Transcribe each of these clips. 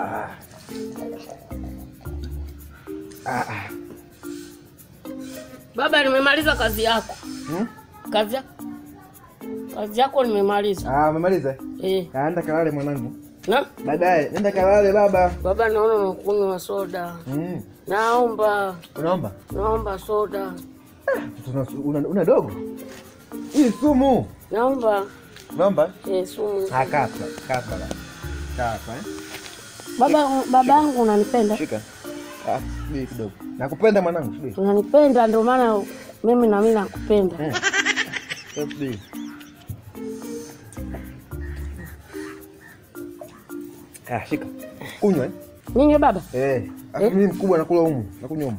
Ah. Ah, ah. Baba, nimemaliza kazi yako. Hmm? Kazi yako, kazi yako nimemaliza. Ah, umemaliza? Eh, Ah, nenda kalale mwanangu. na Baadaye nenda kalale baba. baba, naona unakunywa soda. Mm. Naomba, Unaomba? naomba soda. Una, una, una dogo? Hii sumu. Naomba Unaomba? eh, sumu. Ah, kapa, kapa. la. Kapa, eh? Baba, baba yangu unanipenda, Shika. Ah, subiri kidogo. Nakupenda mwanangu, subiri. unanipenda ndio maana mimi na mimi nakupenda. Eh. Subiri. Ah, shika. Kunywa eh? Ninyi baba, Eh. Afu mimi mkubwa nakula humu. Nakunywa humu.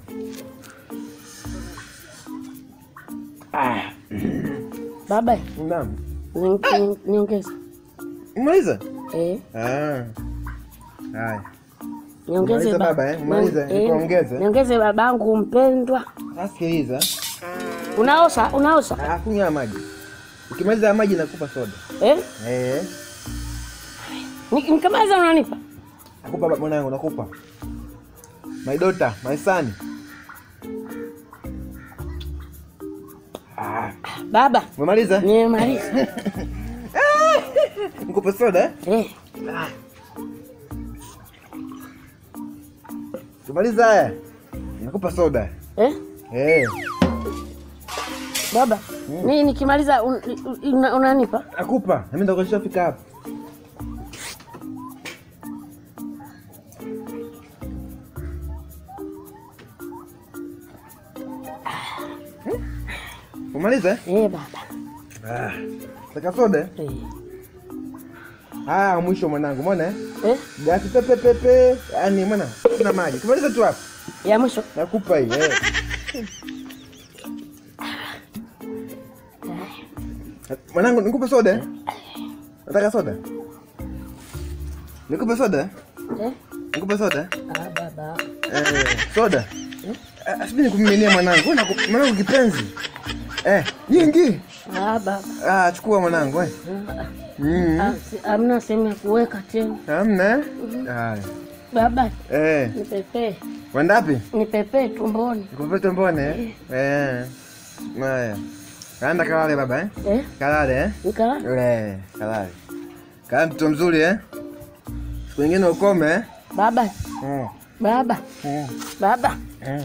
Ah, baba naam. ni- ni- niongeze Umaliza? eh, Ah. Haya. niongeze Maliza baba, eh? Maliza, Eh, nikuongeze. niongeze babangu mpendwa. Sasa sikiliza. Unaosha, unaosha Ah, kunywa maji. Ukimaliza maji nakupa soda. eh? Eh. Ni- Nikimaliza unanipa Nakupa baba mwanangu, nakupa. My daughter, my son. Ah, baba, umemaliza? nimemaliza Nikupe soda eh? eh. Tumaliza haya. Nakupa soda. Eh? Eh. Baba, ni nikimaliza un, una, unanipa Nakupa. Na mimi ndo kashafika hapa. Umaliza eh? eh, baba Ah. Taka soda eh? eh. Ah, mwisho mwanangu, umeona eh? Eh? Gasi pepe pepe. Yaani mwana, kuna maji. Tumaliza tu hapa. ya mwisho Nakupa hii eh. Mwanangu, nikupe soda eh? Nataka soda. Nikupe soda eh? eh? Nikupe soda eh? Ah, baba Eh, soda. Eh, asibini nikumiminia mwanangu. Wewe naku- Mwanangu kipenzi. Eh, nyingi. ah, baba Ah, chukua mwanangu eh. Mm. ah, si- hamna sehemu ya kuweka tena Hamna eh? Haya. baba, Eh, nipepee wandapi? nipepee tumboni Nikupe tombone eh? Eh. Haya. Kaenda kalale baba eh? eh? Kalale eh? Nikala Eh, kalale. Kaa mtoto mzuri eh? Siku nyingine ukome eh? baba Mm. baba Mm. baba, Mm.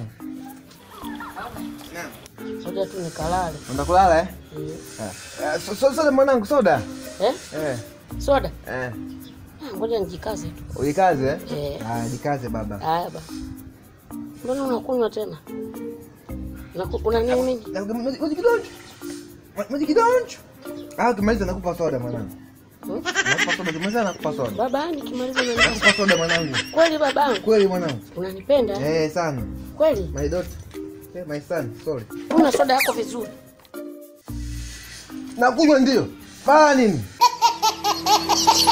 soja tu nikalale Unataka kulala eh? eh. Ah. Eh, so- so- Soda mwanangu, soda. Eh? Eh. soda Eh. Ah, ngoja nijikaze tu Ujikaze eh? eh. Ah, jikaze baba. Haya ba, mbona unakunywa tena? Unaku- Una nini mingi? Na- Maji maji kidonjo. Ma- Maji kidonjo. Ah, ukimaliza nakupa soda mwanangu. Hmm? Nakupa soda, ukimaliza nakupa soda. Baba, nikimaliza unanipa Nakupa soda mwanangu. kweli? Babangu Kweli mwanangu. unanipenda Eh, sana. kweli? My daughter. Eh, my son, sorry. Una soda yako vizuri. Nakunywa ndio. Fanya nini?